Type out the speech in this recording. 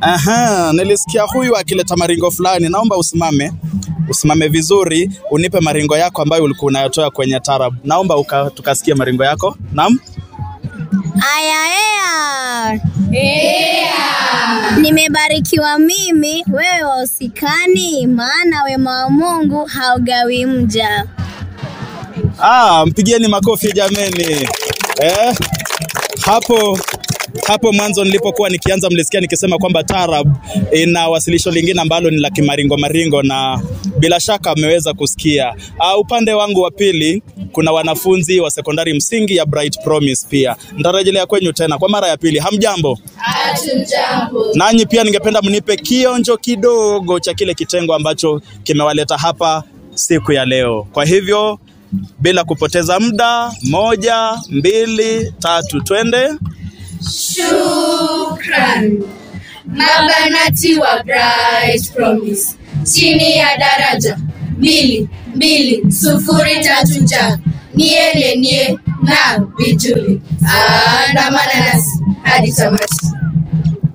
Aha, nilisikia huyu akileta maringo fulani. Naomba usimame, usimame vizuri, unipe maringo yako ambayo ulikuwa unayotoa kwenye tarab. Naomba uka, tukasikie maringo yako. Naam. Aya, ea. Nimebarikiwa mimi, wewe wausikani, maana wema wa Mungu haugawi mja. Ah, mpigieni makofi jameni. Eh, hapo hapo mwanzo nilipokuwa nikianza mlisikia nikisema kwamba tarab ina wasilisho lingine ambalo ni la kimaringo maringo, na bila shaka ameweza kusikia. Uh, upande wangu wa pili kuna wanafunzi wa sekondari msingi ya Bright Promise pia. Nitarejelea kwenyu tena kwa mara ya pili. Hamjambo? Hatujambo. Nanyi pia ningependa mnipe kionjo kidogo cha kile kitengo ambacho kimewaleta hapa siku ya leo. Kwa hivyo bila kupoteza muda, moja, mbili, tatu, twende. Shukran. Mabanati wa Bright Promise chini ya daraja mbili mbili sufuri tatu nja niye nie na vijuli andamana nasi hadi tamati.